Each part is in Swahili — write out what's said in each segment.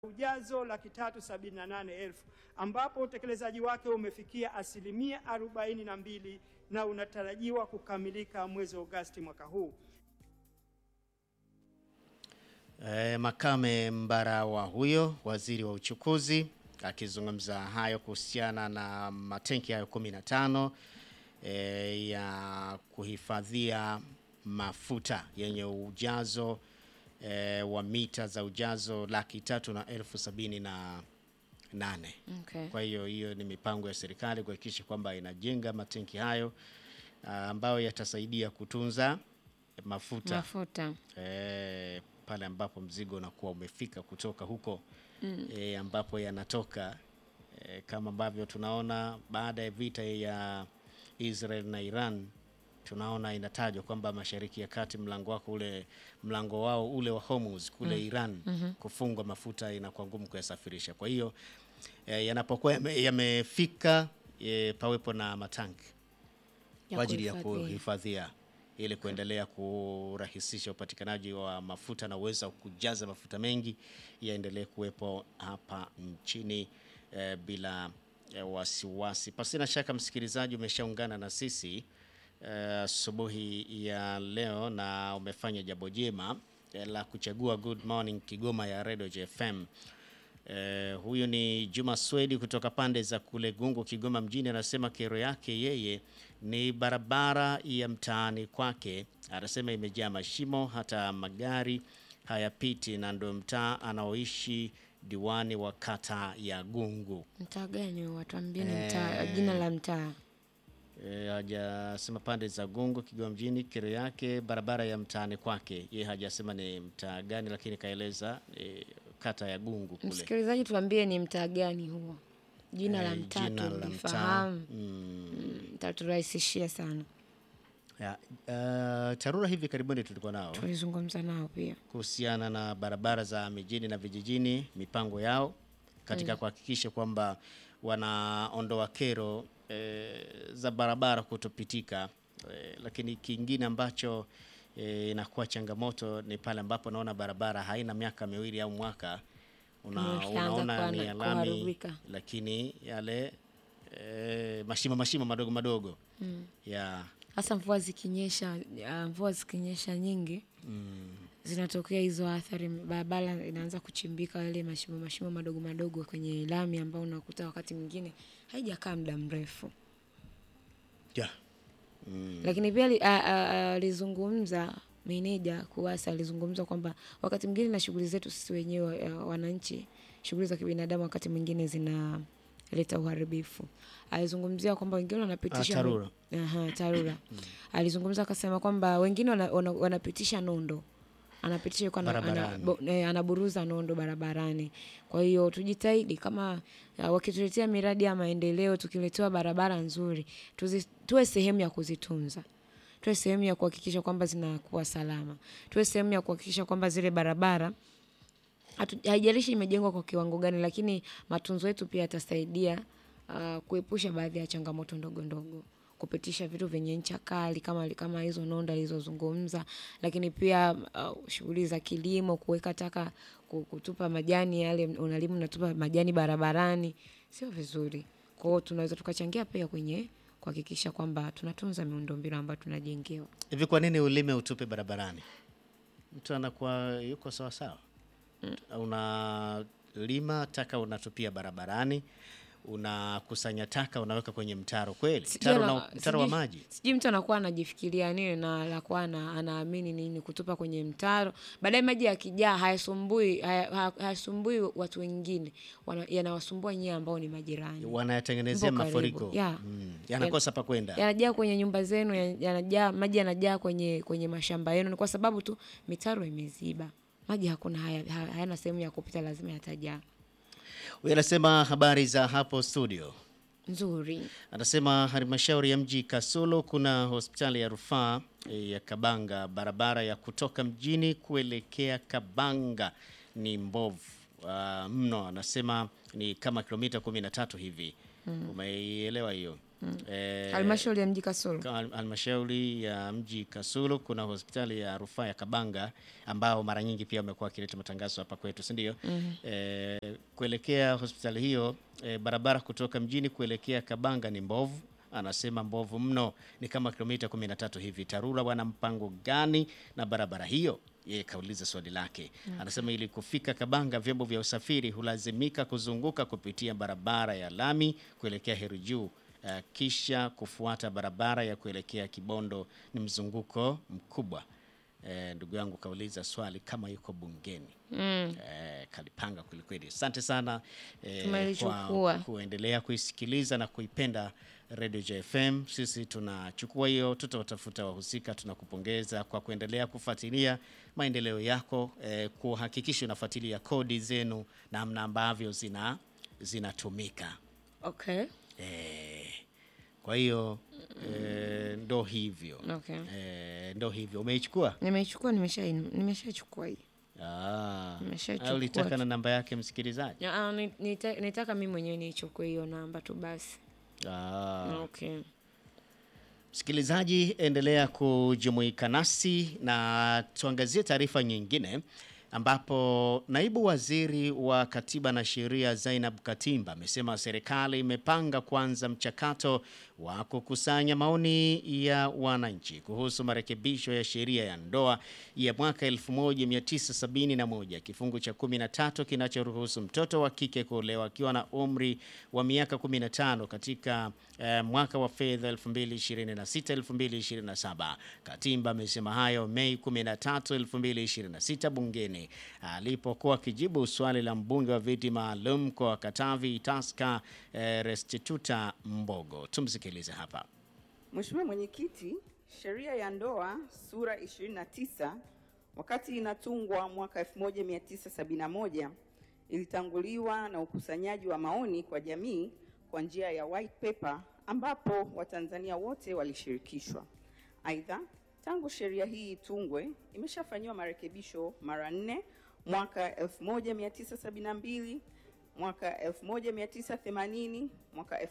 ujazo laki tatu sabini na nane elfu ambapo utekelezaji wake umefikia asilimia arobaini na mbili na unatarajiwa kukamilika mwezi Agosti mwaka huu. E, Makame Mbarawa huyo waziri wa uchukuzi akizungumza hayo kuhusiana na matenki hayo 15 e, ya kuhifadhia mafuta yenye ujazo e, wa mita za ujazo laki tatu na elfu sabini na nane. Okay. Kwa hiyo hiyo ni mipango ya serikali kuhakikisha kwamba inajenga matenki hayo ah, ambayo yatasaidia kutunza mafuta Mafuta. eh, pale ambapo mzigo unakuwa umefika kutoka huko eh, ambapo yanatoka eh, kama ambavyo tunaona baada ya vita ya Israel na Iran tunaona inatajwa kwamba Mashariki ya Kati mlango wako ule mlango wao ule wa Hormuz kule Iran kufungwa, mafuta inakuwa ngumu kuyasafirisha. Kwa hiyo eh, yanapokuwa yame- yamefika eh, pawepo na matanki Ya kwa ajili ya kuhifadhia. kuhifadhia ili kuendelea kurahisisha upatikanaji wa mafuta na uwezo wa kujaza mafuta mengi yaendelee kuwepo hapa nchini eh, bila eh, wasiwasi. Pasina shaka, msikilizaji, umeshaungana na sisi eh, asubuhi ya leo na umefanya jambo jema eh, la kuchagua Good Morning Kigoma ya Radio JFM. Eh, huyu ni Juma Swedi kutoka pande za kule Gungu, Kigoma mjini, anasema kero yake yeye ni barabara ya mtaani kwake. Anasema imejaa mashimo, hata magari hayapiti, na ndio mtaa anaoishi diwani wa kata ya Gungu. Mtaa gani huo? Watuambie ni mtaa, jina la mtaa. E, hajasema pande za Gungu, Kigoma mjini, kero yake barabara ya mtaani kwake. Yeye hajasema ni mtaa gani, lakini kaeleza e, kata ya Gungu kule. Msikilizaji, tuambie ni mtaa gani huo, jina la Eh, mtaa jina la mtaa. tulifahamu, Mm. taturahisishia sana. Ya, uh, TARURA hivi karibuni tulikuwa nao Tulizungumza nao pia. kuhusiana na barabara za mijini na vijijini, mipango yao katika kuhakikisha kwamba wanaondoa kero eh, za barabara kutopitika. Eh, lakini kingine ambacho eh, inakuwa changamoto ni pale ambapo naona barabara haina miaka miwili au mwaka una, Imeshaanza unaona kuwa ni na- ya lami, kuharibika. lakini yale eh, mashimo mashimo madogo madogo ya Hasa mvua zikinyesha, ah, mvua zikinyesha nyingi zinatokea hizo athari, barabara inaanza kuchimbika, yale mashimo mashimo madogo madogo kwenye lami, ambao unakuta wakati mwingine haijakaa muda mrefu. ya mm. Lakini pia ali- a- a- alizungumza meneja KUWASA alizungumza kwamba wakati mwingine na shughuli zetu sisi wenyewe uh, wananchi, shughuli za kibinadamu wakati mwingine zinaleta uharibifu. Alizungumzia kwamba wengine wanapitisha Ah, TARURA. Aha, TARURA. Alizungumza akasema kwamba wengine wana, wana, wanapitisha nondo anapitisha yuko ana, ana, Barabarani. bo, eh, anaburuza nondo barabarani. Kwa hiyo tujitahidi kama uh, wakituletea miradi ya maendeleo, tukiletewa barabara nzuri, tuzi, tuwe sehemu ya kuzitunza, tuwe sehemu ya kuhakikisha kwamba zinakuwa salama, tuwe sehemu ya kuhakikisha kwamba zile barabara hatu- haijalishi imejengwa kwa kiwango gani, lakini matunzo yetu pia yatasaidia uh, kuepusha baadhi ya changamoto ndogo ndogo, kupitisha vitu vyenye ncha kali kama kama hizo nonda alizozungumza, lakini pia uh, shughuli za kilimo, kuweka taka, ku- kutupa majani yale, unalimu unatupa majani barabarani, sio vizuri. Kwa hiyo tunaweza tukachangia pia kwenye kuhakikisha kwamba tunatunza miundombinu ambayo tunajengewa. Hivi kwa nini ulime utupe barabarani? Mtu anakuwa yuko sawa sawa. Unalima taka unatupia barabarani, unakusanya taka unaweka kwenye mtaro kweli? Sijui Mtaro, ana- na, mtaro wa sijui- maji. Sijui mtu anakuwa anajifikiria nini na anakuwa ana- anaamini nini kutupa kwenye mtaro, baadaye maji yakijaa hayasumbui haya- haya- hayasumbui watu wengine, wana- yanawasumbua nyie ambao ni majirani. Wanayatengenezea Mpo karibu. mafuriko. Yeah. Mm. Yanakosa pa kwenda. Yanajaa kwenye nyumba zenu, ya- yanajaa maji yanajaa kwenye kwenye mashamba yenu, ni kwa sababu tu mitaro imeziba. Maji hakuna, haya- haya- hayana sehemu ya kupita, lazima yatajaa. Huyu anasema habari za hapo studio. Nzuri. Anasema halmashauri ya mji Kasulu kuna hospitali ya rufaa eh, ya Kabanga. Barabara ya kutoka mjini kuelekea Kabanga ni mbovu ah, mno. Anasema ni kama kilomita kumi na tatu hivi. Umeielewa hiyo? eh, Halmashauri ya mji Kasulu. Ka- halmashauri ya mji Kasulu kuna hospitali ya rufaa ya Kabanga ambao mara nyingi pia wamekuwa wakileta matangazo hapa kwetu, si ndio? Eh, kuelekea hospitali hiyo eh, barabara kutoka mjini kuelekea Kabanga ni mbovu, anasema mbovu mno, ni kama kilomita 13 hivi. TARURA wana mpango gani na barabara hiyo? Yeye kauliza swali lake. Anasema ili kufika Kabanga vyombo vya usafiri hulazimika kuzunguka kupitia barabara ya lami kuelekea Heru Juu Uh, kisha kufuata barabara ya kuelekea Kibondo ni mzunguko mkubwa. Eh, ndugu yangu kauliza swali kama yuko bungeni. Mm. Eh, kalipanga kwelikweli. Asante sana eh, Tumelichukua. kwa kuendelea kuisikiliza na kuipenda Radio JFM. Sisi tunachukua hiyo, tutawatafuta wahusika. Tunakupongeza kwa kuendelea kufuatilia maendeleo yako, eh, kuhakikisha unafuatilia kodi zenu namna ambavyo zina zinatumika. Okay. Eh, kwa hiyo eh, ndo hivyo Okay. eh, ndo hivyo umeichukua Nimeichukua, nimesha nimeshachukua hii. Ah, Nimeshachukua au ulitaka tu. na namba yake msikilizaji Ah, ni- nita- nitaka mimi mwenyewe niichukue hiyo namba tu basi. ah. Okay. Msikilizaji, endelea kujumuika nasi na tuangazie taarifa nyingine ambapo naibu waziri wa katiba na sheria Zainab Katimba amesema serikali imepanga kuanza mchakato wa kukusanya maoni ya wananchi kuhusu marekebisho ya sheria ya ndoa ya mwaka 1971 kifungu cha 13 kinachoruhusu mtoto wa kike kuolewa akiwa na umri wa miaka 15 katika eh, mwaka wa fedha 2026-2027. Katimba amesema hayo Mei 13, 2026 bungeni alipokuwa akijibu swali la mbunge wa viti maalum kwa Katavi Taska eh, Restituta Mbogo. Tumsikilize hapa. Mheshimiwa Mwenyekiti, sheria ya ndoa sura 29 wakati inatungwa mwaka 1971 ilitanguliwa na ukusanyaji wa maoni kwa jamii kwa njia ya white paper ambapo Watanzania wote walishirikishwa. Aidha, tangu sheria hii itungwe imeshafanyiwa marekebisho mara nne mwaka 1972 mwaka 1980, mwaka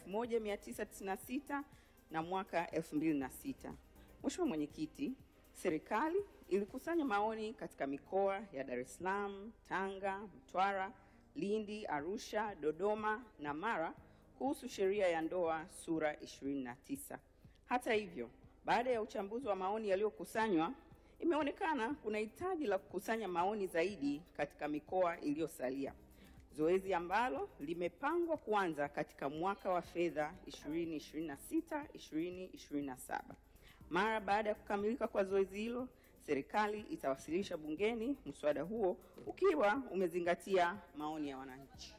1996 na mwaka 2006. Mheshimiwa Mwenyekiti, serikali ilikusanya maoni katika mikoa ya Dar es Salaam, Tanga, Mtwara, Lindi, Arusha, Dodoma na Mara kuhusu sheria ya ndoa sura 29. Hata hivyo, baada ya uchambuzi wa maoni yaliyokusanywa, imeonekana kuna hitaji la kukusanya maoni zaidi katika mikoa iliyosalia, zoezi ambalo limepangwa kuanza katika mwaka wa fedha 2026 2027. Mara baada ya kukamilika kwa zoezi hilo, serikali itawasilisha bungeni mswada huo ukiwa umezingatia maoni ya wananchi.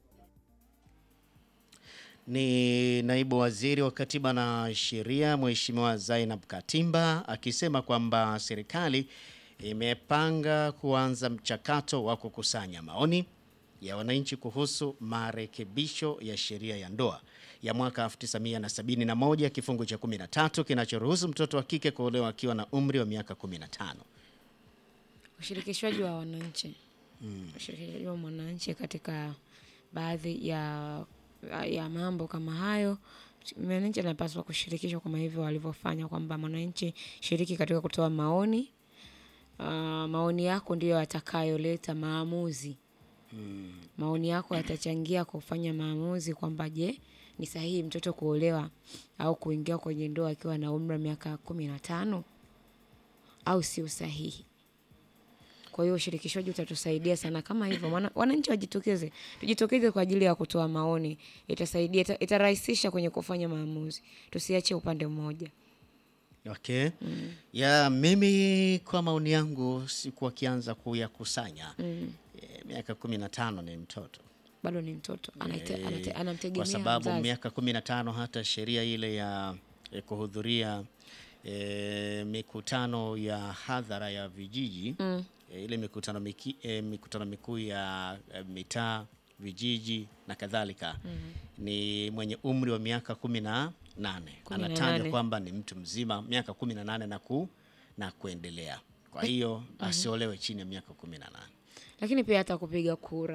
Ni naibu waziri wa katiba na sheria Mheshimiwa Zainab Katimba akisema kwamba serikali imepanga kuanza mchakato wa kukusanya maoni ya wananchi kuhusu marekebisho ya sheria ya ndoa ya mwaka 1971 kifungu cha 13 kinachoruhusu mtoto wa kike kuolewa akiwa na umri wa miaka 15. Ushirikishwaji wa wananchi. Ushirikishwaji wa mwananchi katika baadhi ya ya mambo kama hayo. Mwananchi anapaswa kushirikishwa kama hivyo walivyofanya kwamba mwananchi shiriki katika kutoa maoni. Ah, maoni yako ndiyo yatakayoleta maamuzi. Maoni yako yatachangia kufanya maamuzi kwamba je, ni sahihi mtoto kuolewa au kuingia kwenye ndoa akiwa na umri wa miaka kumi na tano au sio sahihi. Kwa hiyo ushirikishwaji utatusaidia sana kama hivyo. Wana- Wananchi wajitokeze, tujitokeze kwa ajili ya kutoa maoni. Itasaidia, ita- itarahisisha kwenye kufanya maamuzi. Tusiache upande mmoja. Okay. Ya mimi kwa maoni yangu sikuwa kianza kuyakusanya. E, miaka 15 ni mtoto. Bado ni mtoto, anaite, Eh, anate, anamtegemea kwa sababu mzazi. miaka 15 hata sheria ile ya eh, kuhudhuria eh, mikutano ya hadhara ya vijiji Mm. eh, ile mikutano miki, eh, mikutano mikuu ya eh, mitaa vijiji na kadhalika ni mwenye umri wa miaka kumi na nane Kumi na anatajwa nane. kwamba ni mtu mzima miaka kumi na nane na ku na kuendelea kwa hiyo asiolewe chini ya miaka kumi na nane Lakini pia hata kupiga kura.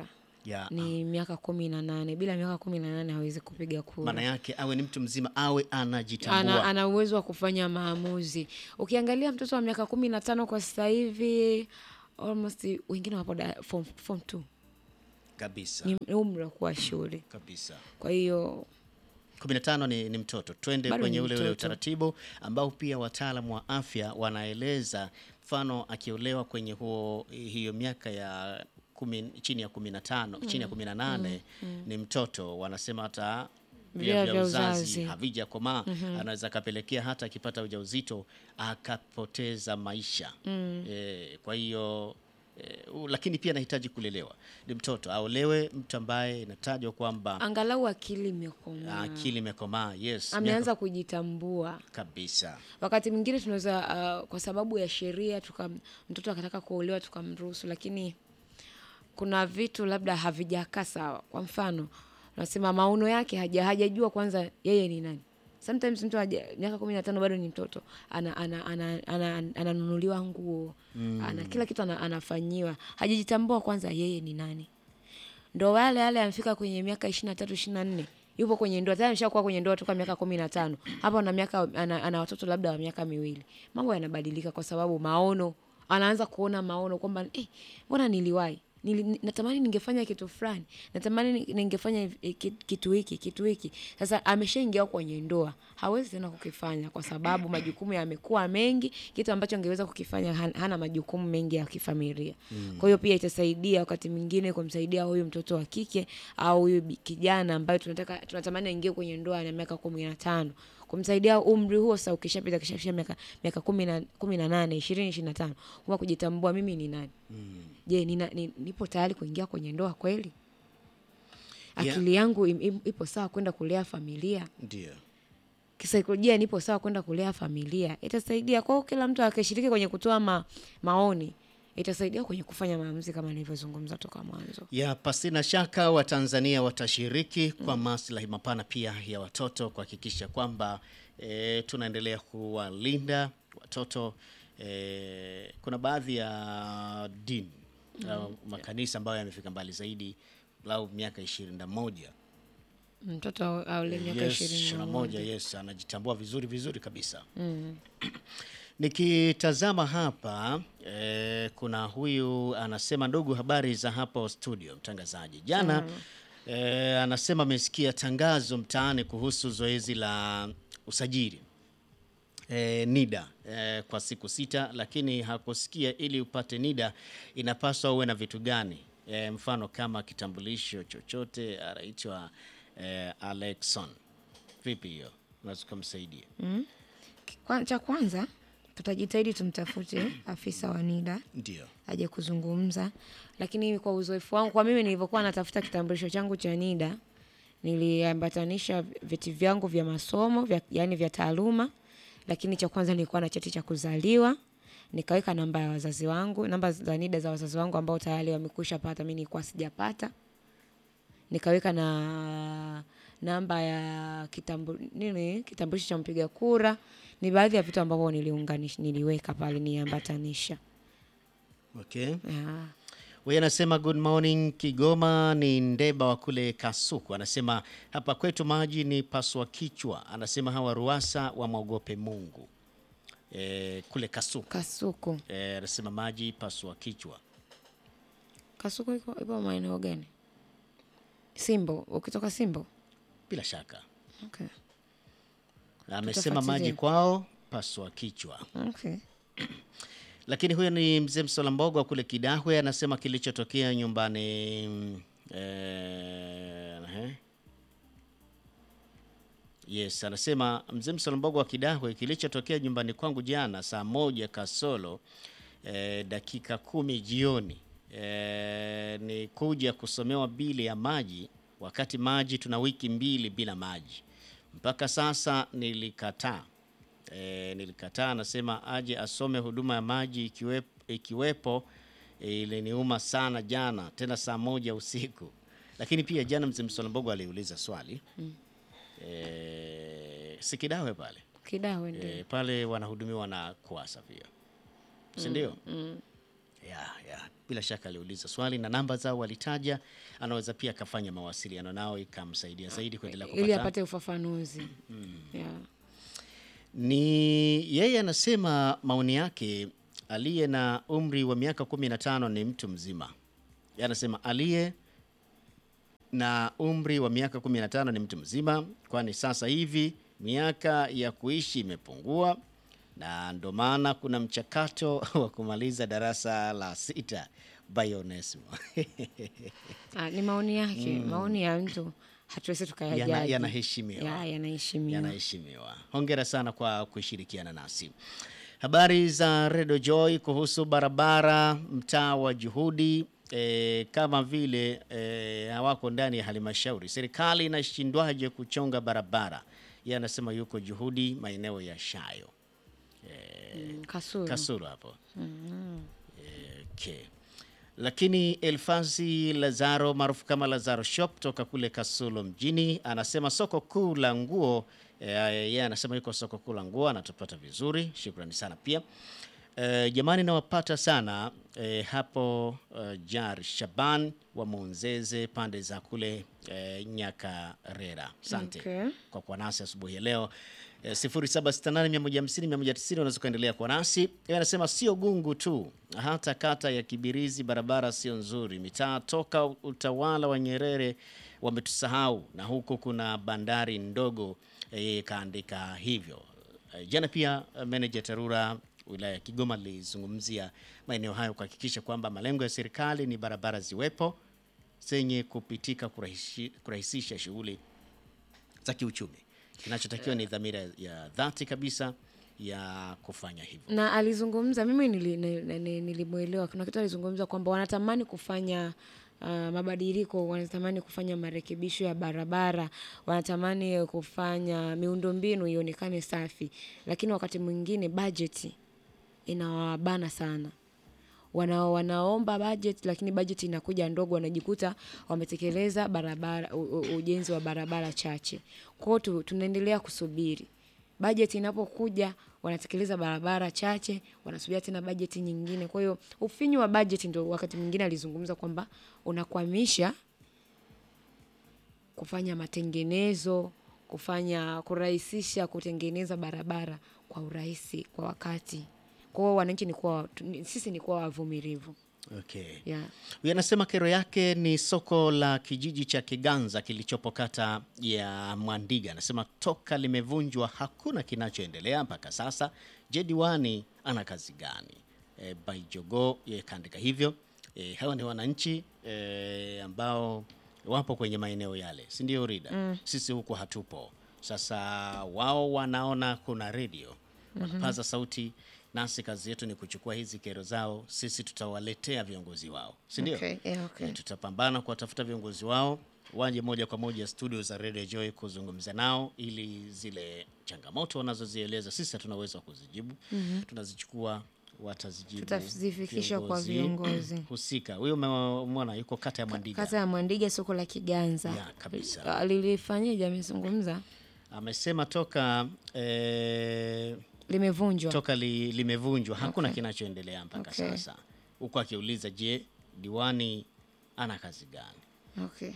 Ya, ni miaka kumi na nane. Bila miaka kumi na nane hawezi kupiga kura. maana yake awe ni mtu mzima, awe anajitambua. ana, ana uwezo wa kufanya maamuzi. Ukiangalia mtoto wa miaka kumi na tano kwa sasa hivi almost wengine wapo da- form, form two kabisa ni umri wa kuwa shule. kabisa. Kwa hiyo 15 ni, ni mtoto. Twende Bado kwenye ni ule ule mtoto. utaratibu ambao pia wataalamu wa afya wanaeleza, mfano akiolewa kwenye huo hiyo miaka ya kumi, chini ya 15 chini ya 18 ni mtoto, wanasema hata via Via vya vya uzazi uzazi. havijakomaa, anaweza akapelekea hata akipata ujauzito akapoteza maisha e, kwa hiyo e, u- lakini pia anahitaji kulelewa. Ni mtoto aolewe, mtu ambaye inatajwa kwamba angalau akili imekomaa, akili imekomaa, yes, ameanza kujitambua. miaka- kabisa. Wakati mwingine tunaweza uh, kwa sababu ya sheria tuka mtoto akataka kuolewa tukamruhusu, lakini kuna vitu labda havijakaa sawa. Kwa mfano, unasema maono yake haja hajajua kwanza yeye ni nani. Sometimes mtu haja, miaka kumi na tano bado ni mtoto ana, ana, ana, ana, ana, ananunuliwa nguo ana kila kitu ana, anafanyiwa, hajajitambua kwanza yeye ni nani ndo wale wale amefika kwenye miaka ishirini na tatu ishirini na nne yupo kwenye ndoa tayari ameshakuwa kwenye ndoa toka miaka kumi na tano hapa ana miaka ana, ana watoto labda wa miaka miwili mambo yanabadilika kwa sababu maono anaanza kuona maono kwamba eh, mbona niliwahi Nili, ni- natamani ningefanya kitu fulani natamani ni- ningefanya hivi- eh, ki- kitu hiki kitu hiki sasa ameshaingia kwenye ndoa hawezi tena kukifanya kwa sababu majukumu yamekuwa mengi kitu ambacho angeweza kukifanya han- hana majukumu mengi ya kifamilia kwa hiyo pia itasaidia wakati mwingine kumsaidia huyu mtoto wa kike au huyu bi- kijana ambaye tunataka tunatamani aingie kwenye ndoa na miaka kumi na tano kumsaidia umri huo sasa ukishapita kishafisha miaka miaka kumi na kumi na nane ishirini ishirini na tano kuwa kujitambua mimi ni nani je nina, ni, nipo tayari kuingia kwenye ndoa kweli Yeah. akili yangu im, im, ipo sawa kwenda kulea familia Ndio. kisaikolojia nipo sawa kwenda kulea familia itasaidia kwao kila mtu akishiriki kwenye kutoa ma, maoni itasaidia kwenye kufanya maamuzi kama nilivyozungumza toka mwanzo Ya pasina shaka Watanzania watashiriki kwa maslahi mapana pia ya watoto kuhakikisha kwamba e, tunaendelea kuwalinda watoto. E, kuna baadhi ya dini au makanisa ambayo yamefika mbali zaidi lau miaka ishirini na moja mtoto au- aule miaka yes, ishirini ishirini na na moja moja yes, anajitambua vizuri vizuri kabisa Nikitazama hapa eh, kuna huyu anasema, ndugu, habari za hapo studio, mtangazaji. Jana eh, anasema amesikia tangazo mtaani kuhusu zoezi la usajili eh, NIDA eh, kwa siku sita, lakini hakusikia ili upate NIDA inapaswa uwe na vitu gani? Eh, mfano kama kitambulisho chochote. Anaitwa eh, Alexon. Vipi hiyo, unaweza kumsaidia? Kwa, cha kwanza tutajitahidi tumtafute afisa wa NIDA Ndio. aje kuzungumza, lakini kwa uzoefu wangu, kwa mimi nilivyokuwa natafuta kitambulisho changu cha NIDA niliambatanisha vyeti vyangu vya masomo vya, yani vya taaluma, lakini cha kwanza nilikuwa na cheti cha kuzaliwa, nikaweka namba ya wazazi wangu, namba za NIDA za wazazi wangu ambao tayari wamekwisha pata, mimi nilikuwa sijapata nikaweka na namba ya kitambu, nini kitambulisho cha mpiga kura. Ni baadhi ya vitu ambavyo niliunganisha, niliweka pale niambatanisha. Okay. Yeah. Huyu anasema good morning Kigoma, ni Ndeba wa kule Kasuku. Anasema hapa kwetu maji ni paswa kichwa. Anasema hawa Ruasa wamwogope Mungu. E, kule Kasuku Kasuku, e, anasema maji paswa kichwa. Kasuku iko ipo maeneo gani? Simbo, ukitoka Simbo. Bila shaka Okay. amesema Tutafuatilia. maji kwao paswa kichwa. Okay. Lakini huyo ni mzee Msola Mbogo wa kule Kidahwe, anasema kilichotokea nyumbani mm, eh, ehe. Yes, anasema mzee Msola Mbogo wa Kidahwe, kilichotokea nyumbani kwangu jana saa moja kasolo eh, dakika kumi jioni eh, ni kuja kusomewa bili ya maji, wakati maji tuna wiki mbili bila maji. Mpaka sasa nilikataa e, nilikataa. Anasema aje asome huduma ya maji ikiwepo, ikiwepo e, iliniuma sana jana, tena saa moja usiku. Lakini pia jana mzee Msolambogo aliuliza swali mm. e, sikidawe pale Kidawe ndio. e, pale wanahudumiwa na kuasa pia si ndio? Mm. ya ya bila shaka aliuliza swali na namba zao walitaja, anaweza pia akafanya mawasiliano nao ikamsaidia zaidi kuendelea ili kupata apate ufafanuzi yeah. ni yeye anasema maoni yake, aliye na umri wa miaka 15 ni mtu mzima. Yeye anasema aliye na umri wa miaka 15 ni mtu mzima, kwani sasa hivi miaka ya kuishi imepungua, na ndo maana kuna mchakato wa kumaliza darasa la sita by Onesmo. Ah, ni maoni yake maoni ya mtu hatuwezi Yana- tukayajaji yanaheshimiwa. Ya, yanaheshimiwa yanaheshimiwa. Hongera sana kwa kushirikiana nasi. Habari za Redio Joy kuhusu barabara mtaa wa Juhudi. E, kama vile e, hawako ndani ya halmashauri, serikali inashindwaje kuchonga barabara? Yeye anasema yuko Juhudi, maeneo ya Shayo Mm, Kasulu. Kasulu hapo. Eh, Okay. Lakini Elfazi Lazaro maarufu kama Lazaro Shop toka kule Kasulu mjini anasema soko kuu la nguo eh, yeye anasema yuko soko kuu la nguo anatupata vizuri. Shukrani sana pia. Eh, jamani nawapata sana eh, hapo eh, Jar Shaban wa Monzeze pande za kule eh, Nyakarera. Asante Okay. kwa kuwa nasi asubuhi ya leo eh, 0768150190 unaweza kuendelea kuwa nasi. Yeye anasema sio Gungu tu, hata kata ya Kibirizi barabara sio nzuri, mitaa toka utawala wa Nyerere wametusahau, na huku kuna bandari ndogo. eh, Yeye kaandika hivyo. Eh, Jana pia eh, meneja TARURA wilaya ya Kigoma alizungumzia maeneo hayo kuhakikisha kwamba malengo ya serikali ni barabara ziwepo zenye kupitika kurahishi- kurahisisha shughuli za kiuchumi. Kinachotakiwa ni dhamira ya dhati kabisa ya kufanya hivyo. na alizungumza mimi nili- ni- ni- ni- nilimwelewa kuna kitu alizungumza kwamba wanatamani kufanya uh, mabadiliko wanatamani kufanya marekebisho ya barabara wanatamani kufanya miundombinu ionekane safi lakini wakati mwingine bajeti inawabana sana wana, wanaomba budget lakini budget inakuja ndogo, wanajikuta wametekeleza barabara u, u, ujenzi wa barabara chache. Kwa hiyo tu, tunaendelea kusubiri budget inapokuja, wanatekeleza barabara chache, wanasubia tena budget nyingine. Kwa hiyo ufinyu wa budget ndio wakati mwingine alizungumza kwamba unakwamisha kufanya matengenezo, kufanya kurahisisha kutengeneza barabara kwa urahisi kwa wakati. Kwa hiyo wananchi ni kuwa tu- ni- sisi ni kuwa wavumilivu. Okay. Yeah. Huyu anasema kero yake ni soko la kijiji cha Kiganza kilichopo kata ya Mwandiga. Anasema toka limevunjwa hakuna kinachoendelea mpaka sasa. Je, diwani ana kazi gani? E, Baijogo yeye kaandika hivyo. E, hawa ni wananchi e, ambao wapo kwenye maeneo yale, si ndio Rida? Sisi huku hatupo. Sasa wao wanaona kuna redio wanapaza sauti, nasi kazi yetu ni kuchukua hizi kero zao, sisi tutawaletea viongozi wao, si ndio? Okay, yeah, okay. Eh, tutapambana kuwatafuta viongozi wao waje moja kwa moja studio za Radio Joy kuzungumza nao, ili zile changamoto wanazozieleza sisi hatuna uwezo wa kuzijibu, tunazichukua watazijibu, Tutazifikisha kwa viongozi. husika. Huyo ume- umeona yuko kata ya Mwandiga, Kata ya Mwandiga, soko la Kiganza. Ya, kabisa. Ah, Lilifanyaje? Amezungumza amesema toka eh, limevunjwa. toka li, limevunjwa hakuna Okay. kinachoendelea mpaka Okay. sasa, huku akiuliza je, diwani ana kazi gani? Okay.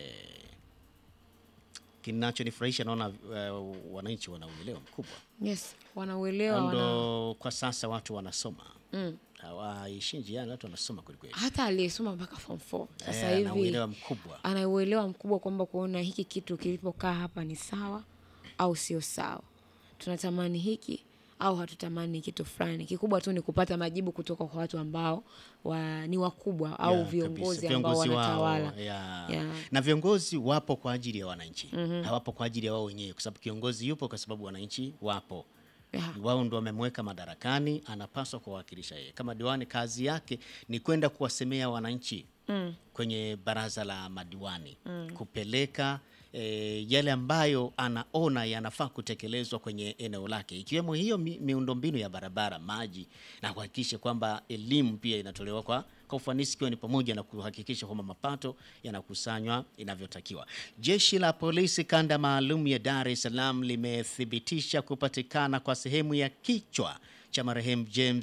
Kinachonifurahisha naona uh, wananchi wana uelewa mkubwa, Yes, wanauelewa wana... ndo kwa sasa watu wanasoma hawaishi njiani, watu wanasoma kwelikweli, hata aliyesoma mpaka form 4 sasa Eh, hivi ana uelewa mkubwa. ana uelewa mkubwa kwamba kuona hiki kitu kilipokaa hapa ni sawa au sio sawa, tunatamani hiki au hatutamani kitu fulani. Kikubwa tu ni kupata majibu kutoka kwa watu ambao wa, ni wakubwa au Ya, viongozi kabisa. ambao Viongozi wao, wanatawala. ya. Ya. na viongozi wapo kwa ajili ya wananchi hawapo kwa ajili ya wao wenyewe, kwa sababu kiongozi yupo kwa sababu wananchi wapo Ya. wao ndo wamemweka madarakani, anapaswa kuwawakilisha yeye. Kama diwani, kazi yake ni kwenda kuwasemea wananchi kwenye baraza la madiwani kupeleka e, yale ambayo anaona yanafaa kutekelezwa kwenye eneo lake, ikiwemo hiyo mi, miundombinu ya barabara, maji na kuhakikisha kwamba elimu pia inatolewa kwa kwa ufanisi, ikiwa ni pamoja na kuhakikisha kwamba mapato yanakusanywa inavyotakiwa. Jeshi la polisi kanda maalum ya Dar es Salaam limethibitisha kupatikana kwa sehemu ya kichwa cha marehemu James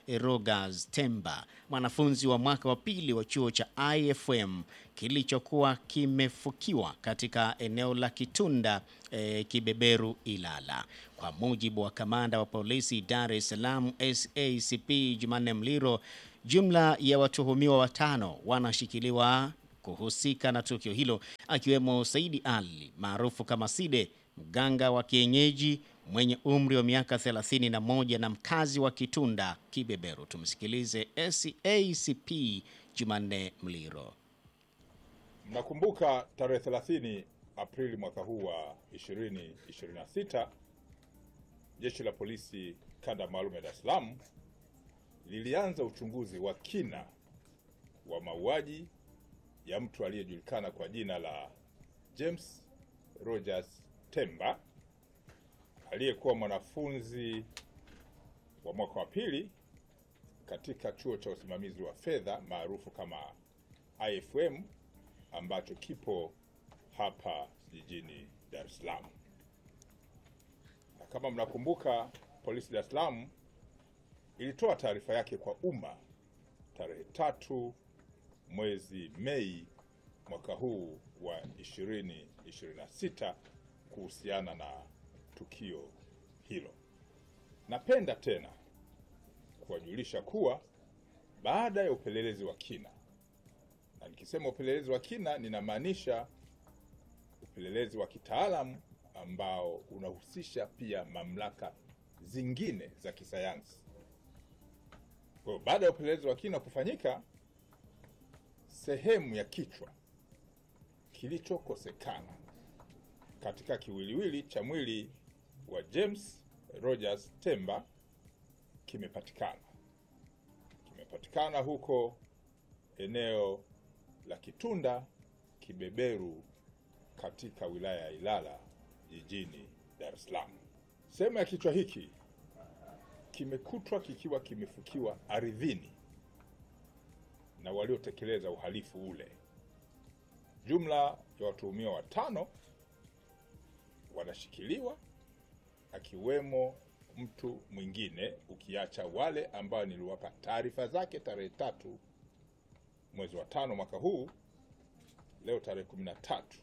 Rogers Temba, mwanafunzi wa mwaka wa pili wa chuo cha IFM kilichokuwa kimefukiwa katika eneo la Kitunda e, Kibeberu Ilala. Kwa mujibu wa kamanda wa polisi Dar es Salaam SACP Jumanne Mliro, jumla ya watuhumiwa watano wanashikiliwa kuhusika na tukio hilo akiwemo Saidi Ali maarufu kama Side, mganga wa kienyeji mwenye umri wa miaka 31 na mkazi wa Kitunda Kibeberu. Tumsikilize SACP Jumanne Mliro. Mnakumbuka tarehe 30 Aprili mwaka huu wa 2026 jeshi la polisi kanda maalum ya Dar es Salaam lilianza uchunguzi wa kina wa mauaji ya mtu aliyejulikana kwa jina la James Rogers Temba aliyekuwa mwanafunzi wa mwaka wa pili katika chuo cha usimamizi wa fedha maarufu kama IFM ambacho kipo hapa jijini Dar es Salaam. Na kama mnakumbuka, polisi Dar es Salaam ilitoa taarifa yake kwa umma tarehe tatu mwezi Mei mwaka huu wa 2026 kuhusiana na tukio hilo. Napenda tena kuwajulisha kuwa baada ya upelelezi wa kina, na nikisema upelelezi wa kina ninamaanisha upelelezi wa kitaalamu ambao unahusisha pia mamlaka zingine za kisayansi. Kwa hiyo baada ya upelelezi wa kina kufanyika, sehemu ya kichwa kilichokosekana katika kiwiliwili cha mwili wa James Rogers Temba kimepatikana. Kimepatikana huko eneo la Kitunda Kibeberu katika wilaya ya Ilala jijini Dar es Salaam. Sehemu ya kichwa hiki kimekutwa kikiwa kimefukiwa ardhini na waliotekeleza uhalifu ule. Jumla ya watuhumiwa watano wanashikiliwa akiwemo mtu mwingine, ukiacha wale ambao niliwapa taarifa zake tarehe tatu mwezi wa tano mwaka huu. Leo tarehe kumi na tatu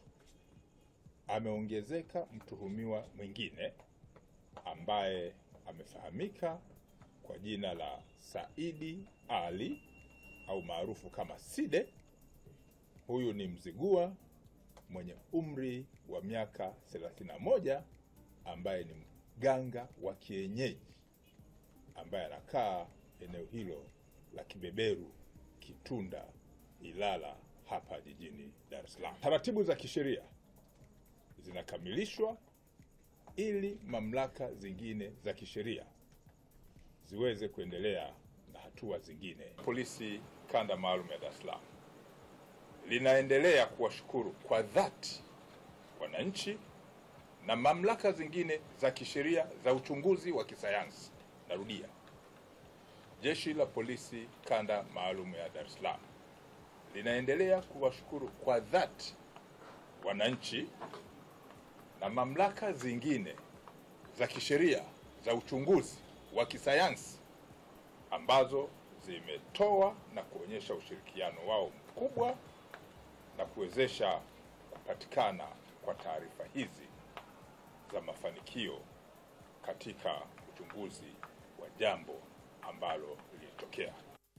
ameongezeka mtuhumiwa mwingine ambaye amefahamika kwa jina la Saidi Ali au maarufu kama Side. Huyu ni Mzigua mwenye umri wa miaka 31 ambaye ni mganga wa kienyeji ambaye anakaa eneo hilo la Kibeberu, Kitunda, Ilala hapa jijini Dar es Salaam. Taratibu za kisheria zinakamilishwa ili mamlaka zingine za kisheria ziweze kuendelea na hatua zingine. Polisi kanda maalum ya Dar es Salaam linaendelea kuwashukuru kwa dhati wananchi na mamlaka zingine za kisheria za uchunguzi wa kisayansi. Narudia, jeshi la polisi kanda maalum ya Dar es Salaam linaendelea kuwashukuru kwa dhati wananchi na mamlaka zingine za kisheria za uchunguzi wa kisayansi ambazo zimetoa na kuonyesha ushirikiano wao mkubwa na kuwezesha kupatikana kwa taarifa hizi za mafanikio katika uchunguzi wa jambo ambalo lilitokea.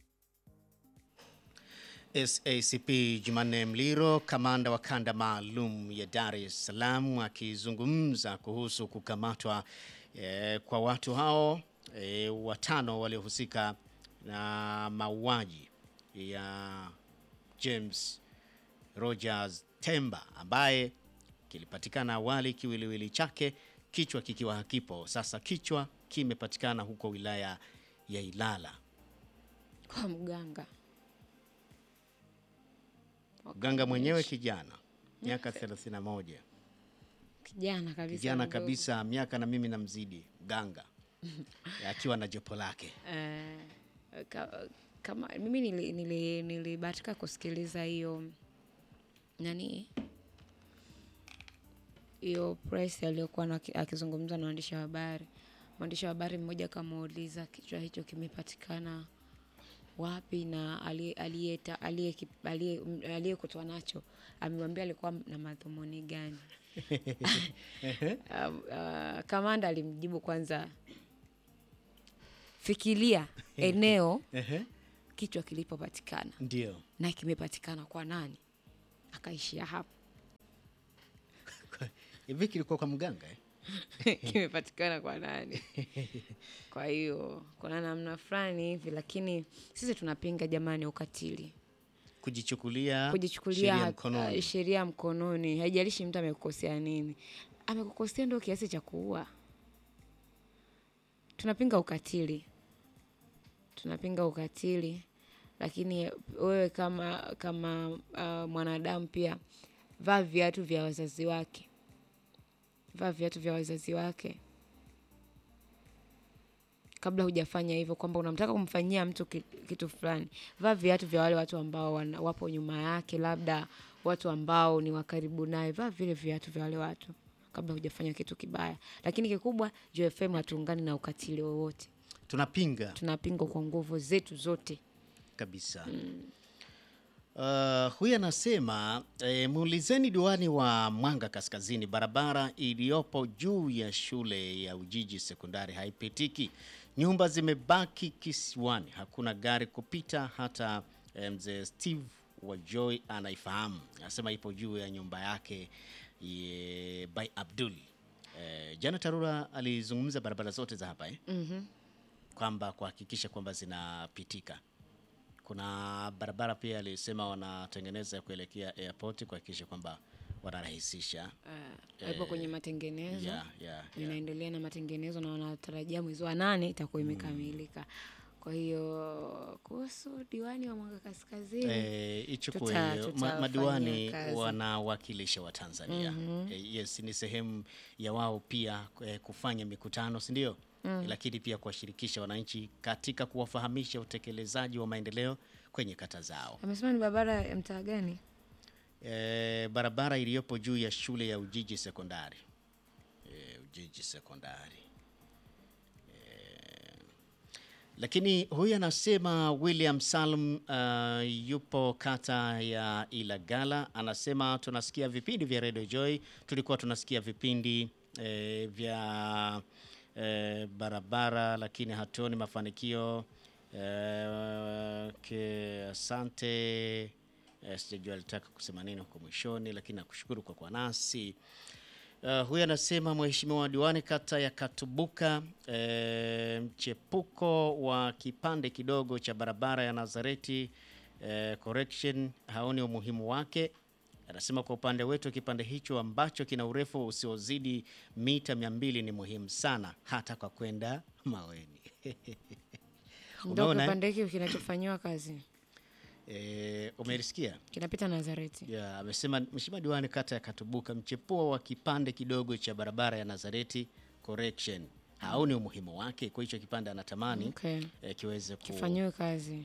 SACP Jumanne Mliro, kamanda wa kanda maalum ya Dar es Salaam, akizungumza kuhusu kukamatwa eh, kwa watu hao eh, watano waliohusika na mauaji ya James Rogers Temba ambaye kilipatikana awali kiwiliwili chake kichwa kikiwa hakipo. Sasa kichwa kimepatikana huko wilaya ya Ilala. kwa mganga Mganga mwenyewe kijana miaka 31, kijana kabisa kijana mdogo. kabisa, miaka na mimi namzidi mganga akiwa na jopo lake. Eh, ka, kama mimi nili- nili- nilibahatika kusikiliza hiyo nani hiyo press aliyokuwa na- akizungumza na waandishi wa habari mwandishi wa habari mmoja akamuuliza kichwa hicho kimepatikana wapi na aliye- aliyeta- aliye- aliye- m- aliyekutwa nacho amemwambia alikuwa na madhumuni gani. Um, uh, kamanda alimjibu kwanza, fikiria eneo Ehe, kichwa kilipopatikana ndio na kimepatikana kwa nani, akaishia hapo. hivi kilikuwa kwa mganga eh? kimepatikana kwa nani. Kwa hiyo kuna namna fulani hivi, lakini sisi tunapinga jamani, ukatili, kujichukulia kujichukulia sheria hat- mkononi. uh, sheria mkononi. Haijalishi mtu amekukosea nini, amekukosea ndio kiasi cha kuua. Tunapinga ukatili, tunapinga ukatili, lakini wewe kama kama uh, mwanadamu pia vaa viatu vya wazazi wake, vaa viatu vya wazazi wake kabla hujafanya hivyo, kwamba unamtaka kumfanyia mtu ki- kitu fulani, vaa viatu vya wale watu ambao wana, wapo nyuma yake, labda watu ambao ni wakaribu naye, vaa vile viatu vya wale watu kabla hujafanya kitu kibaya. Lakini kikubwa, JFM hatuungani na ukatili wowote, Tunapinga tunapinga kwa nguvu zetu zote. kabisa. Uh, huyu anasema eh, muulizeni diwani wa Mwanga Kaskazini, barabara iliyopo juu ya shule ya Ujiji sekondari haipitiki, nyumba zimebaki kisiwani, hakuna gari kupita. Hata eh, mzee Steve wa Joy anaifahamu, anasema ipo juu ya nyumba yake ye, by Abdul. Eh, jana Tarura alizungumza barabara zote za hapa eh? kwamba kuhakikisha kwamba zinapitika kuna barabara pia alisema wanatengeneza kuelekea airport kuhakikisha kwamba wanarahisisha Uh, ipo kwenye matengenezo yeah, yeah, yeah. inaendelea na matengenezo na wanatarajia mwezi wa nane itakuwa imekamilika. Kwa hiyo kuhusu diwani wa Mwanga Kaskazini Eh, ichukue Tuta- hiyo. Ma- tutafanyia madiwani kazi. wanawakilisha wa Tanzania eh, yes, ni sehemu ya wao pia eh, kufanya mikutano si ndio? Lakini pia kuwashirikisha wananchi katika kuwafahamisha utekelezaji wa maendeleo kwenye kata zao. amesema ni barabara ya mtaa gani? Eh, barabara iliyopo juu ya shule ya Ujiji sekondari eh, Ujiji sekondari eh, lakini huyu anasema William Salm uh, yupo kata ya Ilagala, anasema tunasikia vipindi vya Radio Joy, tulikuwa tunasikia vipindi eh, vya eh, barabara lakini hatuoni mafanikio eh, ke, asante eh, sijajua alitaka kusema nini huko mwishoni, lakini nakushukuru kwa kuwa nasi. Uh, huyu anasema mheshimiwa diwani kata ya Katubuka, eh, mchepuko wa kipande kidogo cha barabara ya Nazareti eh, correction haoni umuhimu wake. Anasema kwa upande wetu kipande hicho ambacho kina urefu usiozidi mita mia mbili ni muhimu sana hata kwa kwenda Maweni. Ndo Umeona, eh? kipande hiki kinachofanyiwa kazi Eh, umelisikia? kinapita Nazareti. Ya, amesema mheshimiwa diwani kata ya Katubuka, mchepuo wa kipande kidogo cha barabara ya Nazareti correction haoni umuhimu wake, kwa hicho kipande anatamani Okay. eh, kiweze ku, Kifanyiwe kazi.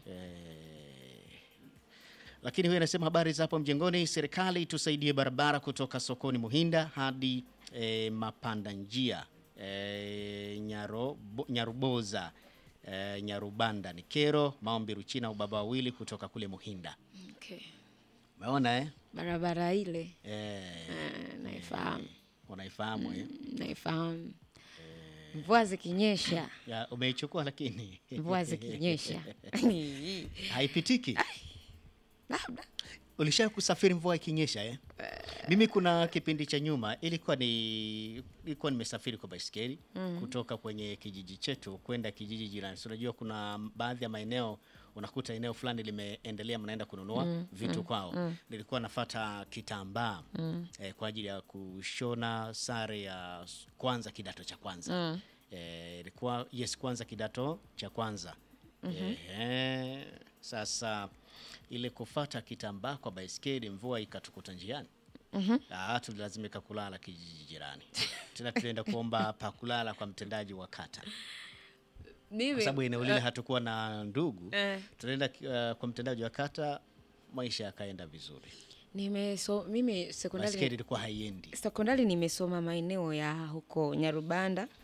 lakini huyu anasema habari za hapo mjengoni, serikali tusaidie barabara kutoka sokoni Muhinda hadi eh, mapanda njia eh, Nyaro, Nyaruboza eh, Nyarubanda ni kero maombi Ruchina ubaba wawili kutoka kule Muhinda. Okay. Umeona eh? Barabara ile Eh, eh, naifahamu, unaifahamu eh? naifahamu. Mvua zikinyesha, Ya, umeichukua lakini mvua zikinyesha haipitiki. labda Ulisha kusafiri mvua ikinyesha eh? Mimi kuna kipindi cha nyuma ilikuwa ni ilikuwa nimesafiri kwa baisikeli kutoka kwenye kijiji chetu kwenda kijiji jirani. So, unajua kuna baadhi ya maeneo unakuta eneo fulani limeendelea, mnaenda kununua vitu kwao. Nilikuwa nafata kitambaa eh, kwa ajili ya kushona sare ya s- kwanza kidato cha kwanza eh, ilikuwa yes, kwanza kidato cha kwanza Ehe, sasa ile kufata kitambaa kwa baiskeli, mvua ikatukuta njiani. Ah, tulilazimika kulala kijiji jirani tena, tulienda kuomba pa kulala kwa mtendaji wa kata, kwa mimi sababu eneo lile hatukuwa na ndugu. eh. Tulienda uh, kwa mtendaji wa kata, maisha yakaenda vizuri. nimeso mimi Baiskeli sekondari ilikuwa haiendi. sekondari nimesoma maeneo ya huko Nyarubanda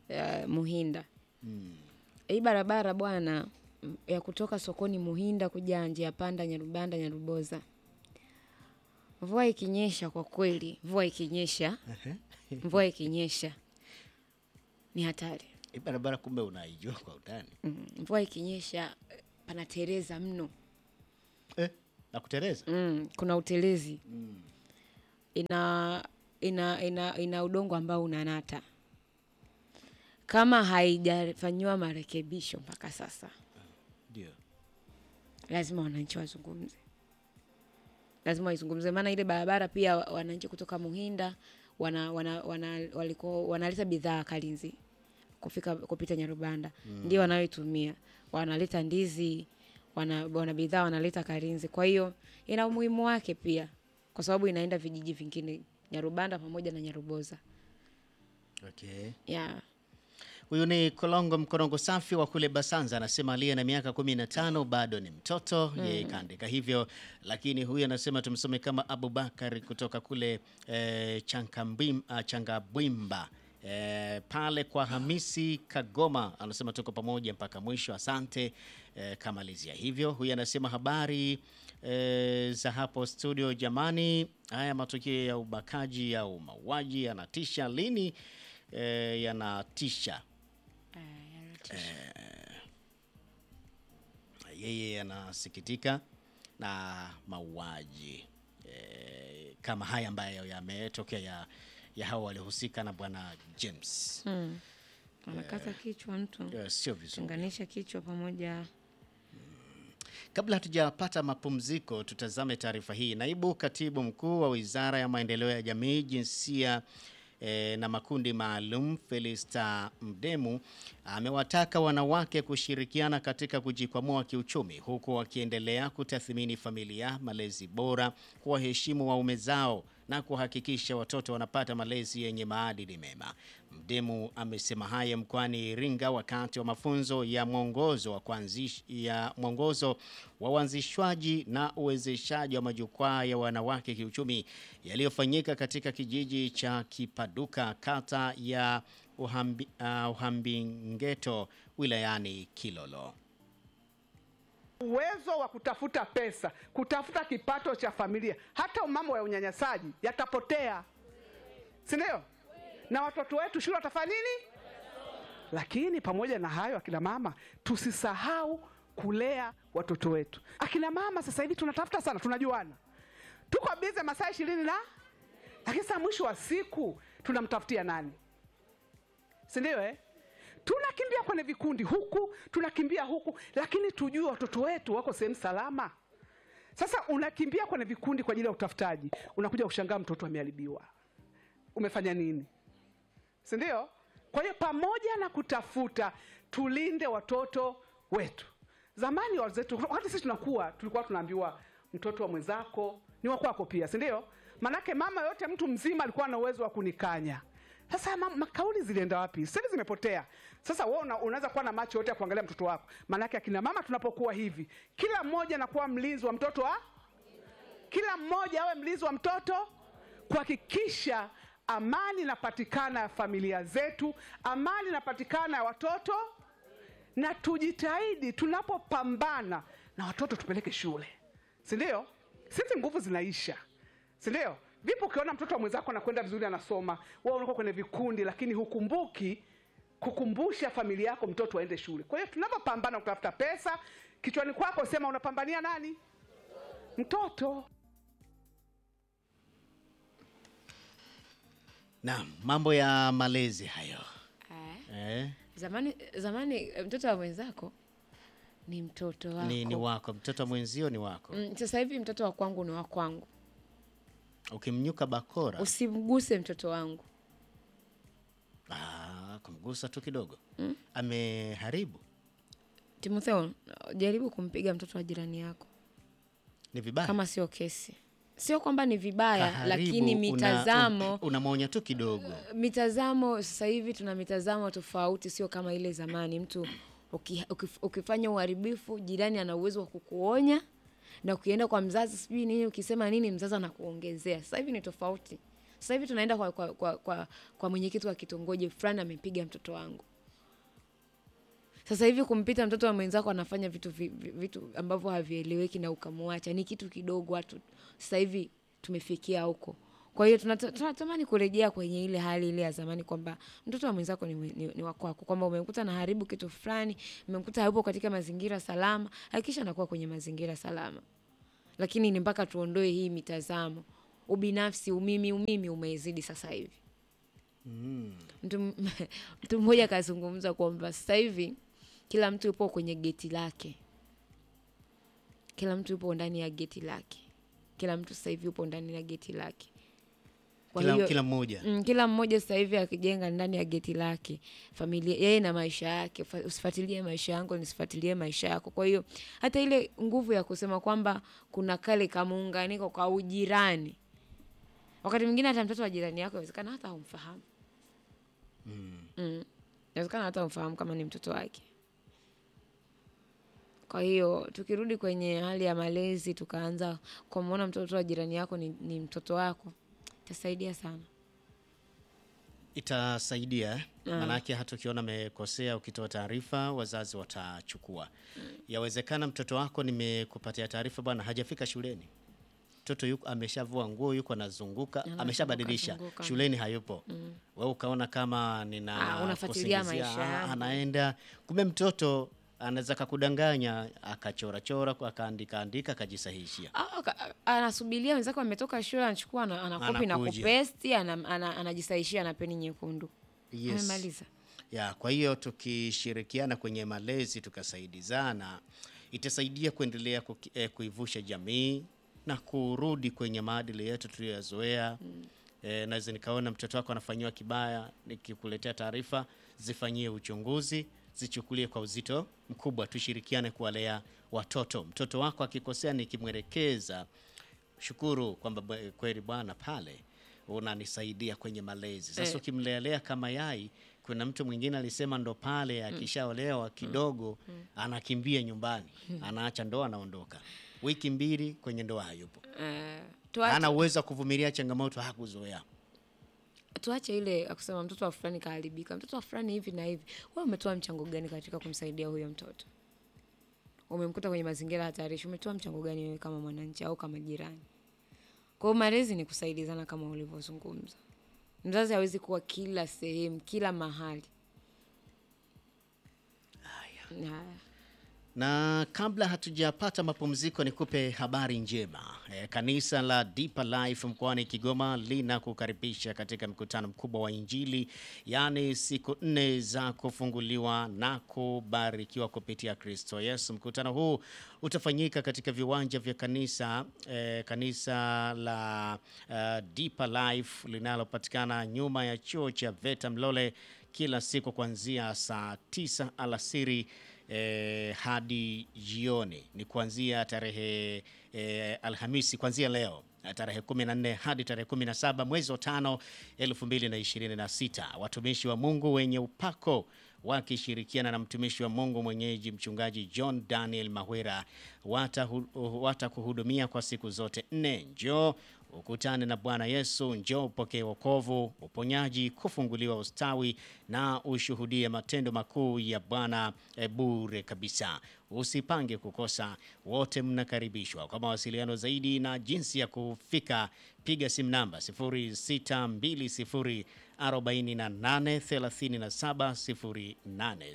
uh, Muhinda hii barabara bwana m- ya kutoka sokoni Muhinda kuja njia panda Nyarubanda Nyaruboza, mvua ikinyesha, kwa kweli mvua ikinyesha, mvua ikinyesha ni hatari. Hii barabara kumbe unaijua kwa utani Mm, mvua ikinyesha eh, panatereza mno. eh, na kuteleza Mm, kuna utelezi ina, ina, ina, ina udongo ambao unanata kama haijafanyiwa marekebisho mpaka sasa, ndio lazima wananchi wazungumze, lazima waizungumze, maana ile barabara pia wa- wananchi kutoka Muhinda wana, wana, wana, waliko, wanaleta bidhaa Kalinzi kufika kupita Nyarubanda ndio wanayoitumia, wanaleta ndizi, wana, wana bidhaa wanaleta Kalinzi. Kwa hiyo ina umuhimu wake pia, kwa sababu inaenda vijiji vingine Nyarubanda pamoja na Nyaruboza okay. yeah. Huyu ni Kolongo Mkorongo Safi wa kule Basanza, anasema aliye na miaka kumi na tano bado ni mtoto yeye kaandika hivyo, lakini huyu anasema tumsome kama Abubakar kutoka kule eh, Chankambim- ah, Changabwimba eh, pale kwa Hamisi Kagoma, anasema tuko pamoja mpaka mwisho, asante eh, kamalizia hivyo. Huyu anasema habari eh, za hapo studio, jamani, haya matukio ya ubakaji au mauaji yanatisha lini? eh, yanatisha. Yeye anasikitika na mauaji eh, kama haya ambayo yametokea ya, ya hao waliohusika na bwana James. Anakata kichwa mtu, Eh, sio vizuri. tenganisha kichwa pamoja Kabla hatujapata mapumziko, tutazame taarifa hii. Naibu katibu mkuu wa wizara ya maendeleo ya jamii, jinsia eh, na makundi maalum Felista Mdemu amewataka wanawake kushirikiana katika kujikwamua kiuchumi, huku wakiendelea kutathmini familia, malezi bora, kuwaheshimu waume zao na kuhakikisha watoto wanapata malezi yenye maadili mema. Mdemu amesema haya mkoani Iringa wakati wa mafunzo ya mwongozo wa kuanzish, ya mwongozo wa uanzishwaji na uwezeshaji wa majukwaa ya wanawake kiuchumi yaliyofanyika katika kijiji cha Kipaduka kata ya Uhambi, uh, Uhambingeto wilayani Kilolo. uwezo wa kutafuta pesa, kutafuta kipato cha familia, hata mambo ya unyanyasaji yatapotea, si ndio? Na watoto wetu shule watafanya nini? Lakini pamoja na hayo, akina mama, tusisahau kulea watoto wetu. Akina mama sasa hivi tunatafuta sana, tunajuana, tuko bize masaa ishirini na lakini sasa mwisho wa siku tunamtafutia nani? si ndio eh? tunakimbia kwenye vikundi huku tunakimbia huku lakini tujue watoto wetu wako sehemu salama sasa unakimbia kwenye vikundi kwa ajili ya utafutaji unakuja kushangaa mtoto ameharibiwa umefanya nini si ndio kwa hiyo pamoja na kutafuta tulinde watoto wetu zamani wazetu hata sisi tunakuwa tulikuwa tunaambiwa mtoto wa mwenzako ni wa kwako pia si ndio manake mama yote mtu mzima alikuwa na uwezo wa kunikanya sasa ma- makauli zilienda wapi sasa hivi zimepotea sasa wewe una, unaweza kuwa na macho yote ya kuangalia mtoto wako manake akina mama tunapokuwa hivi kila mmoja anakuwa mlinzi wa mtoto wa kila mmoja awe mlinzi wa mtoto kuhakikisha amani inapatikana ya familia zetu amani inapatikana ya watoto na tujitahidi tunapopambana na watoto tupeleke shule si ndio sisi nguvu zinaisha si ndio vipi ukiona mtoto wa mwenzako anakwenda vizuri anasoma wewe unakuwa kwenye vikundi lakini hukumbuki kukumbusha familia yako mtoto aende shule kwa hiyo tunapopambana kutafuta pesa kichwani kwako sema unapambania nani mtoto Naam, mambo ya malezi hayo eh. eh, Zamani, zamani eh, mtoto wa mwenzako ni mtoto wako. ni, ni wako mtoto wa mwenzio ni wako. Mm, sasa hivi mtoto wa kwangu ni wa kwangu, Ukimnyuka bakora usimguse mtoto wangu. ah, kumgusa tu kidogo ameharibu, Timotheo, jaribu kumpiga mtoto wa jirani yako ni vibaya. kama sio kesi. Sio kwamba ni vibaya, Kaharibu, lakini una- mitazamo un- unamwonya tu kidogo. mitazamo sasa hivi tuna mitazamo tofauti, sio kama ile zamani. Mtu uki, ukif- ukifanya uharibifu, jirani ana uwezo wa kukuonya, na ukienda kwa mzazi sijui nini, ukisema nini, mzazi anakuongezea. Sasa hivi ni tofauti. Sasa hivi tunaenda kwa, kwa, kwa, kwa, kwa mwenyekiti wa kitongoji fulani amepiga mtoto wangu. Sasa hivi kumpita mtoto wa mwenzako anafanya vitu, vi- vi- vitu ambavyo havieleweki na ukamwacha ni kitu kidogo. Watu sasa hivi tumefikia huko. Kwa hiyo tunata- tunatamani kurejea kwenye ile hali ile ya zamani kwamba mtoto wa mwenzako ni, ni, ni wa kwako, kwamba umemkuta na haribu kitu fulani, umemkuta hayupo katika mazingira salama, hakikisha anakuwa kwenye mazingira salama. Lakini ni mpaka tuondoe hii mitazamo, ubinafsi, umimi, umimi umezidi sasa hivi. Mtu m- mtu mmoja akazungumza kwamba sasa hivi kila mtu yupo kwenye geti lake, kila mtu yupo ndani ya geti lake, kila mtu sasa hivi yupo ndani ya geti lake. Kwa Kila, hiyo- kila mmoja Mm, kila mmoja sasa hivi akijenga ndani ya geti lake familia yeye na maisha yake. Fa- Usifuatilie maisha yangu, nisifuatilie maisha yako. Kwa hiyo hata ile nguvu ya kusema kwamba kuna kale kamuunganiko kwa ujirani, wakati mwingine hata mtoto wa jirani yako inawezekana hata humfahamu mm. Inawezekana hata humfahamu kama ni mtoto wake. Kwa hiyo tukirudi kwenye hali ya malezi, tukaanza kumwona mtoto wa jirani yako ni, ni mtoto wako, itasaidia sana. itasaidia eh? Maanake hata ukiona amekosea, ukitoa taarifa wazazi watachukua. Yawezekana mtoto wako, nimekupatia taarifa bwana, hajafika shuleni, mtoto yuko ameshavua nguo, yuko anazunguka, Anazunguka, ameshabadilisha, zunguka. shuleni hayupo. Wewe ukaona kama nina Ah, unafuatilia kusingizia, maisha ah, yangu. anaenda, kumbe mtoto anaweza kakudanganya, akachorachora, akaandika andika, akajisahishia. Ah, ka- anasubiria wenzake wametoka shule, anachukua ana- anakopi na Anakuja. kupesti, ana- ana- anajisaishia na peni nyekundu. Yes. Amemaliza. Ya, kwa hiyo tukishirikiana kwenye malezi tukasaidizana, itasaidia kuendelea kuki- eh, kuivusha jamii na kurudi kwenye maadili yetu tuliyoyazoea. Eh, naweza nikaona mtoto wako anafanyiwa kibaya, nikikuletea taarifa, zifanyie uchunguzi, zichukulie kwa uzito mkubwa, tushirikiane kuwalea watoto. Mtoto wako akikosea, nikimwelekeza shukuru kwamba bwe- kweli bwana pale unanisaidia kwenye malezi. Sasa Eh. ukimlelea kama yai, kuna mtu mwingine alisema ndo pale akishaolewa kidogo anakimbia nyumbani, anaacha ndoa, anaondoka wiki mbili kwenye ndoa hayupo, Eh, tuache, hana uwezo wa kuvumilia changamoto, hakuzoea. tuache ile ya kusema mtoto wa fulani kaharibika, mtoto wa fulani hivi na hivi. Wewe umetoa mchango gani katika kumsaidia huyo mtoto? Umemkuta kwenye mazingira hatarishi, umetoa mchango gani wewe kama mwananchi au kama jirani? Kwa hiyo malezi ni kusaidizana kama ulivyozungumza. Mzazi hawezi kuwa kila sehemu, kila mahali. Haya. Na kabla hatujapata mapumziko, nikupe habari njema. E, kanisa la Deeper Life mkoani Kigoma linakukaribisha katika mkutano mkubwa wa Injili, yaani siku nne za kufunguliwa na kubarikiwa kupitia Kristo Yesu. Mkutano huu utafanyika katika viwanja vya kanisa e, kanisa la uh, Deeper Life linalopatikana nyuma ya chuo cha VETA Mlole kila siku kuanzia saa tisa alasiri eh, hadi jioni ni kuanzia tarehe eh, Alhamisi, kuanzia leo eh, tarehe 14 hadi tarehe 17 mwezi wa tano 2026. Watumishi wa Mungu wenye upako wakishirikiana na mtumishi wa Mungu mwenyeji mchungaji John Daniel Mahwera watahu- watakuhudumia kwa siku zote nne. Njoo ukutane na Bwana Yesu, njoo upokee wokovu, uponyaji, kufunguliwa, ustawi na ushuhudie matendo makuu ya Bwana eh, bure kabisa. Usipange kukosa, wote mnakaribishwa. Kwa mawasiliano zaidi na jinsi ya kufika, piga simu namba 0620 48 37 08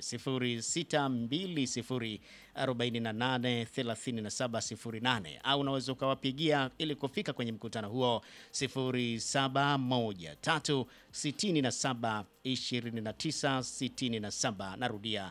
0620 48 37 08 au unaweza ukawapigia ili kufika kwenye mkutano huo 0713 67 29 67. Narudia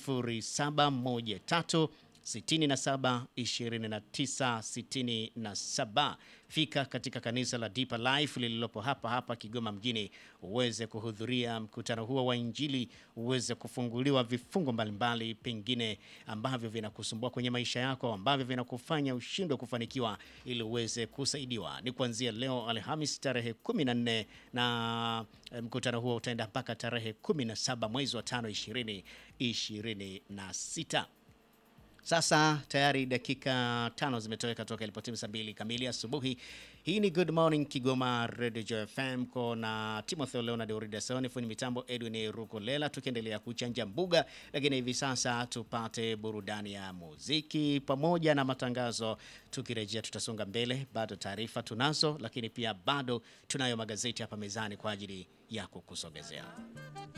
0713 67 29 67. Fika katika kanisa la Deeper Life lililopo hapa hapa Kigoma mjini uweze kuhudhuria mkutano huo wa Injili, uweze kufunguliwa vifungo mbalimbali pengine ambavyo vinakusumbua kwenye maisha yako, ambavyo vinakufanya ushindwe kufanikiwa, ili uweze kusaidiwa. Ni kuanzia leo Alhamis tarehe 14 na eh, mkutano huo utaenda mpaka tarehe 17 mwezi wa 5 2026. Sasa tayari dakika tano zimetoweka toka ilipotimu saa mbili kamili asubuhi. Hii ni Good Morning Kigoma Radio Joy FM ko na Timothy Leonard Uridasoni, fundi mitambo Edwin Rukolela, tukiendelea kuchanja mbuga, lakini hivi sasa tupate burudani ya muziki pamoja na matangazo. Tukirejea tutasonga mbele, bado taarifa tunazo, lakini pia bado tunayo magazeti hapa mezani kwa ajili ya kukusogezea.